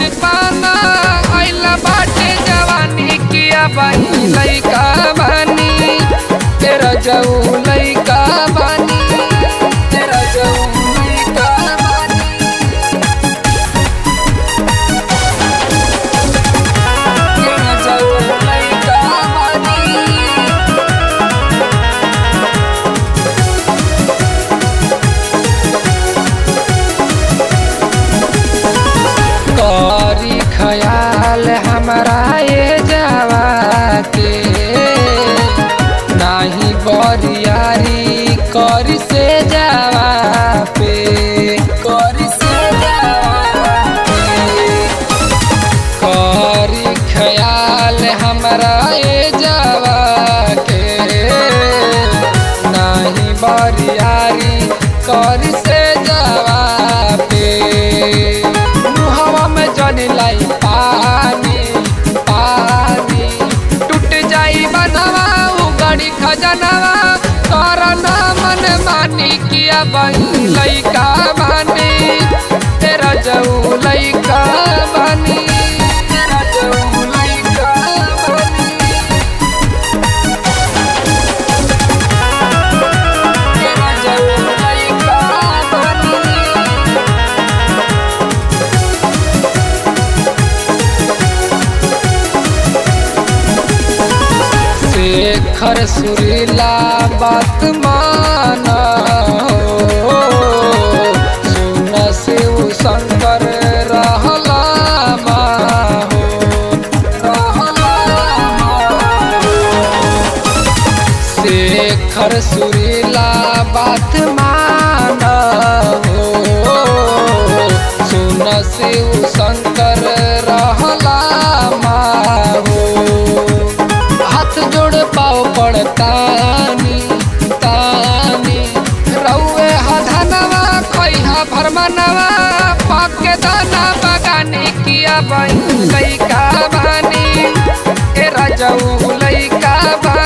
बचपना आइला बाटे जवानी किया बाई लइका बानी तेरा जाऊ लइका बानी तेरा जाऊ लइका बानी तेरा जाऊ लइका बानी करी ख्याल हमारा ये जावा के नाही बरियारी करी से जावा पे करी से जावा पे करी ख्याल हमारा ये जावा के नाही बरियारी करी से जावा पे मुहवा में जन लाई पानी पानी टूट जाई बनवा उगड़ी खजनवा करना मन मानी किया बही लइका बानी तेरा जऊ लइका बानी तेरा जऊ लइका बानी तेरा जऊ लइका बानी शेखर सुरीला बात माना हो सुन शिव शंकर रहला माहो रहला माहो शेखर सुरीला बात माना हो सुन शिव शंकर रहला माहो हाथ जोड़ पाओ पड़तानी तानी रउए हधनवा खैहा भरमनवा पाके दाना बगानी किया बई लइका बानी ए रजऊ लइका बानी